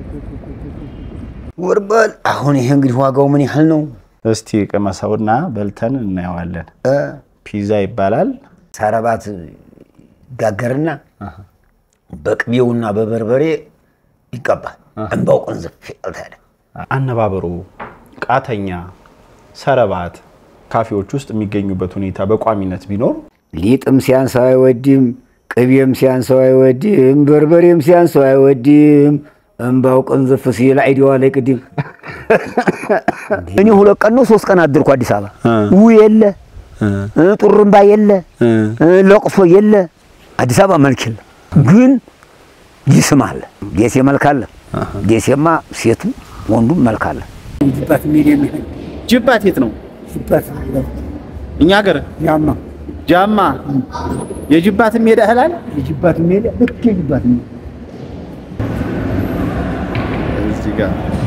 ወርበል አሁን ይሄ እንግዲህ ዋጋው ምን ያህል ነው? እስቲ ቅመሰውና በልተን እናየዋለን። እ ፒዛ ይባላል። ሰረባት ጋገርና በቅቤውና በበርበሬ ይቀባል። እንባው ቅንዝፍ ይልታል። አነባበሩ ቃተኛ፣ ሰረባት ካፌዎች ውስጥ የሚገኙበት ሁኔታ በቋሚነት ቢኖር ሊጥም ሲያንሰው አይወድም፣ ቅቤም ሲያንሰው አይወድም፣ በርበሬም ሲያንሰው አይወድም። እንባው ቅንዝፍ ሲል አይዲዋ ላይ ቅድም እኔ ሁለት ቀን ነው ሶስት ቀን አድርኩ አዲስ አበባ ው የለ እ ጡርምባ የለ እ ለቅሶ የለ አዲስ አበባ መልክ የለ፣ ግን ይስም አለ። ደሴ መልክ አለ። ደሴማ ሴቱ ወንዱም መልክ አለ። ጅባት የት ነው? እኛ ሀገር ያማ ጃማ የጅባት ሜዳ እህላል የጅባት ሜዳ ልክ የጅባት ሜዳ እዚህ ጋር